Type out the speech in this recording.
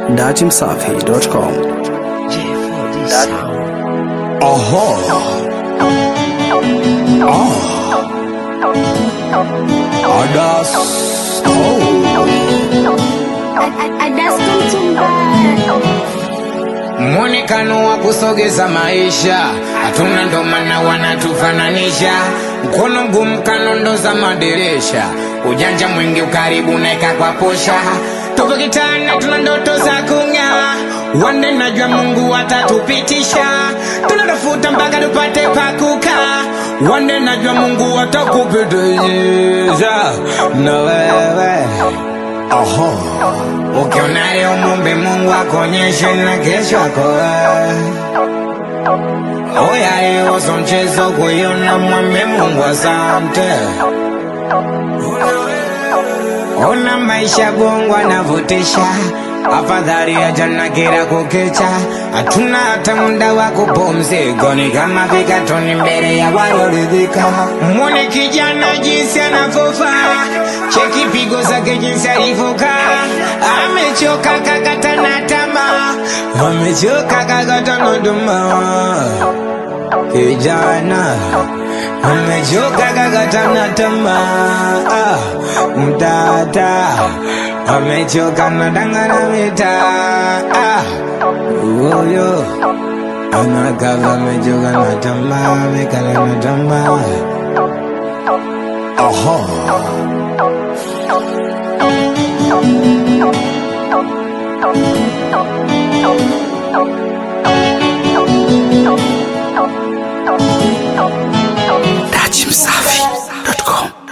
datimsafi.com. Aha. Ah. Adas. Oh. Mwonekano wa kusogeza maisha hatuna, ndo maana wanatufananisha. Mkono mgumu kanondo za madirisha, ujanja mwingi ukaribu naeka kwa posha. Tupo kitana, tuna ndoto za kung'aa, wande najua Mungu atatupitisha. Tunatafuta mpaka tupate pakukaa, wande najua Mungu atakupitisha na wewe Aha. Ukiona leo mumbe Mungu akonyeshe na kesho akoe. Oya leo so mchezo kuiona mwambe Mungu asante. Ona maisha bongo anavutisha, afadhali ya jana kila kukicha. Hatuna hata muda wa kupumzika, ni kama vikatoni mbele ya walioridhika. Mwone kijana jinsi anavyofaa, cheki pigo zake jinsi alivyokaa. Amechoka kakata na tamaa, amechoka kakata na tamaa kijana amechoka kakata na tamaa ah, mtata amechoka na danga na mitaa ah, huyo anakava amechoka na tamaa amekala na tamaa Aha. datimsafi.com.